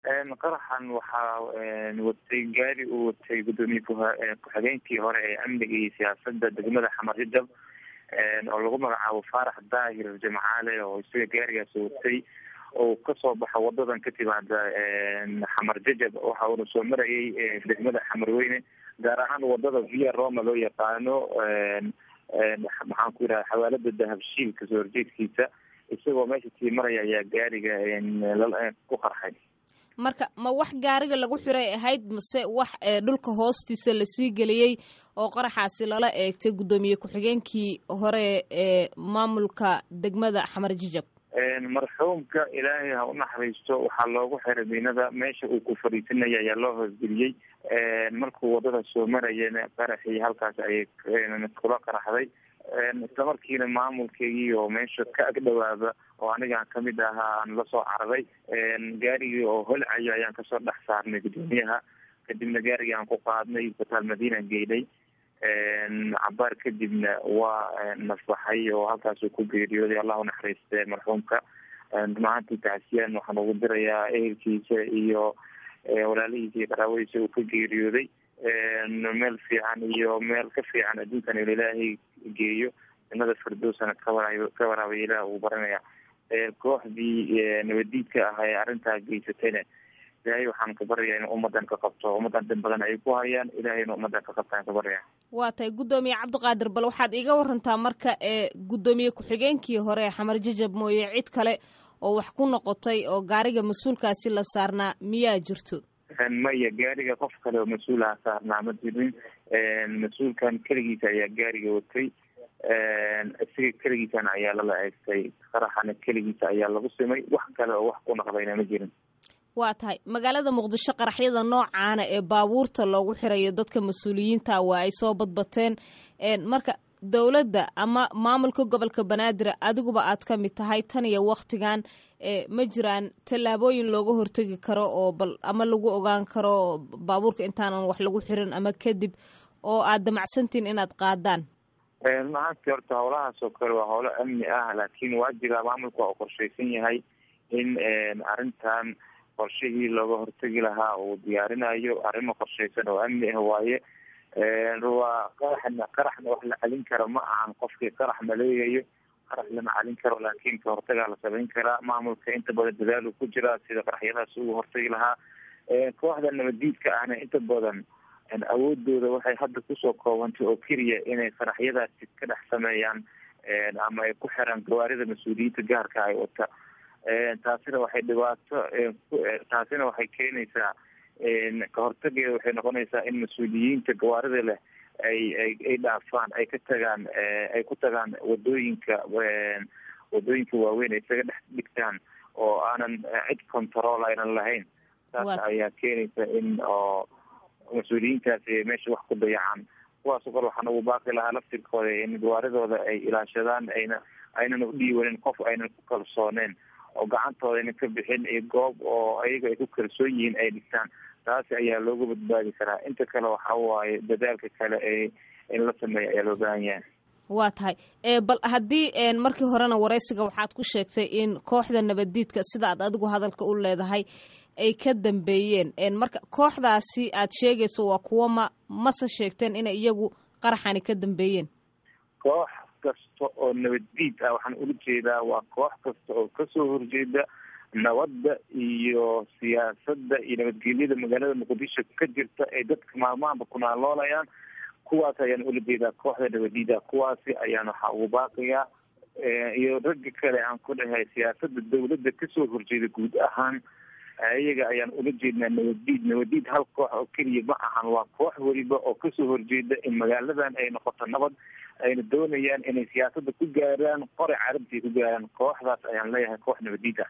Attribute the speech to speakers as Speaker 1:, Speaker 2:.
Speaker 1: qaraxan waxaa watay gaari uu watay guddoomiye ku-xigeenkii hore ee amniga iyo siyaasada degmada xamar jajab oo lagu magacaabo faarax daahir jimcaale oo isaga gaarigaas watay oo kasoo baxa wadadan ka timaada xamar jajab waxa uuna soo marayay degmada xamarweyne gaar ahaan wadada via roma loo yaqaano maxaan ku yidhaha xawaalada dahabshiil kasoo horjeedkiisa isagoo meesha sii maraya ayaa gaariga ku qarxay
Speaker 2: marka ma wax gaariga lagu xiray ahayd mase wax dhulka hoostiisa lasii geliyey oo qaraxaasi lala eegtay guddoomiye ku-xigeenkii hore ee maamulka degmada xamar jijab
Speaker 1: marxuumka ilaahay ha u naxariisto waxaa loogu xiray miinada meesha uu ku fadhiisanaya ayaa loo hoosgeliyey markuu wadada soo marayana qaraxii halkaas ayay kula qaraxday isla markiina maamulkeygii oo meesha ka agdhawaaba oo anigaan kamid ahaa aan lasoo cararay gaarigii oo holcayo ayaan kasoo dhex saarnay guddoomiyaha kadibna gaarigii aan ku qaadnay isbitaal madiina geynay cabaar kadibna waa nasbaxay oo halkaasuu ku geeriyooday allahu naxariiste marxuumka runahaantii tacsiyaan waxaan ugu dirayaa ehelkiisa iyo walaalihiisa iyo qaraabadiisa uu ka geeriyooday meel fiican iyo meel ka fiican adduunkan il ilaahay geeyo jannada firdowsana kawara ka waraabay ilaah uu baranaya kooxdii nabadiidka ah ee arrintaa geysatayna ilaahay waxaan ka baryayaa in ummadan ka qabto ummadan dad badan ay ku hayaan ilahayna ummadan ka qabtaan ka baryaya
Speaker 2: waa tahay guddoomiye cabdiqaadir bal waxaad iga warantaa marka ee guddoomiye ku-xigeenkii hore ee xamar jajab mooye cid kale oo wax ku noqotay oo gaariga mas-uulkaasi la saarnaa miyaa jirto
Speaker 1: maya gaariga qof kale oo mas-uulaha saarnaa ma jirin mas-uulkan keligiisa ayaa gaariga watay isaga keligiisana ayaa lala eegtay qaraxana keligiisa ayaa lagu simay wax kale oo wax ku naqdayna ma jirin
Speaker 2: waa tahay magaalada muqdisho qaraxyada noocaana ee baabuurta loogu xirayo dadka mas-uuliyiinta waa ay soo badbateen marka dowladda ama maamulka gobolka banaadir adiguba aad ka mid tahay tan iyo waktigan ma jiraan tallaabooyin looga hortegi karo oo bal ama lagu ogaan karo baabuurka intaanan wax lagu xirin ama kadib oo aad damacsantiin inaad qaadaan
Speaker 1: runahaantii horta howlahaas oo kale waa howlo amni ah laakiin waa jiraa maamulka oo qorshaysan yahay in arrintan qorshihii looga hortegi lahaa uu diyaarinayo arrimo qorshaysan oo amni ah waaye waa qaraxna qaraxna wax la celin karo ma ahan qofkii qarax maleegayo qarax lama celin karo laakiin ka hortagaa la samayn karaa maamulka inta badan dadaalu ku jiraa sida qaraxyadaas ugu hortagi lahaa kooxda nabadiidka ahna inta badan awoodooda waxay hadda kusoo koobantay oo keliya inay qaraxyadaasi ka dhex sameeyaan ama ay ku xiraan gawaarida mas-uuliyiinta gaarka ay wata taasina waxay dhibaato taasina waxay keenaysaa ka hortageeda waxay noqonaysaa in mas-uuliyiinta gawaarida leh ay ay ay dhaafaan ay ka tagaan ay ku tagaan wadooyinka wadooyinka waaweyn ay isaga dhex dhigtaan oo aanan cid control aynan lahayn taas ayaa keenaysa in oo mas-uuliyiintaasi meesha wax ku dayacaan kuwaasoo kale waxaan ugu baaqi lahaa laftirkooda in gawaaridooda ay ilaashadaan ayna aynan u dhiiwanin qof aynan ku kalsooneen oo gacantooda aynan ka bixin iyo goob oo ayaga ay ku kalsoon yihiin ay dhigtaan taasi ayaa looga badbaadi karaa inta kale waxa waaye dadaalka kale ee in la sameeyo ayaa loo baahan yahay
Speaker 2: waa tahay bal haddii markii horena waraysiga waxaad ku sheegtay in kooxda nabaddiidka sida aad adigu hadalka u leedahay ay ka dambeeyeen marka kooxdaasi aad sheegayso waa kuwo ma mase sheegteen inay iyagu qaraxani ka dambeeyeen
Speaker 1: koox kasta oo nabaddiid ah waxaan ula jeedaa waa koox kasta oo kasoo horjeeda nabadda iyo siyaasadda iyo nabadgelyada magaalada muqdisho ka jirta ay dadka maalmahanba kunaaloolayaan kuwaas ayaan ula jeedaa kooxda nabadiida kuwaasi ayaan waxaa ugu baaqiyaa iyo ragga kale aan ku dhahay siyaasada dawladda kasoo horjeeda guud ahaan iyaga ayaan ula jeednaa nabadiid nabadiid hal koox oo keliya ma ahan waa koox weliba oo kasoo horjeeda in magaaladan ay noqoto nabad ayna doonayaan inay siyaasada ku gaaraan qore carabti ku gaaraan kooxdaas ayaan leeyahay koox nabadiid ah